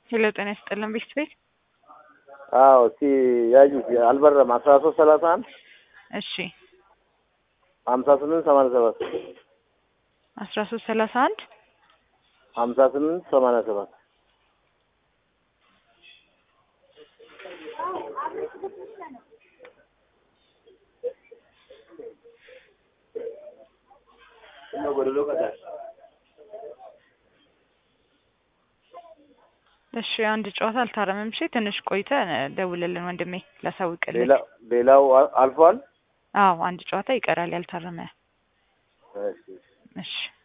ሄሎ ጤና ይስጥልን ቤት ቤት አዎ እስቲ ያዩት አልበረም አስራ ሶስት ሰላሳ አንድ እሺ ሀምሳ ስምንት ሰማንያ ሰባት አስራ ሶስት ሰላሳ አንድ ሀምሳ ስምንት ሰማንያ ሰባት እሺ አንድ ጨዋታ አልታረመም። እሺ ትንሽ ቆይተ ደውልልን ወንድሜ ላሳውቅልህ። ሌላ ሌላው አልፏል። አዎ አንድ ጨዋታ ይቀራል ያልታረመ። እሺ እሺ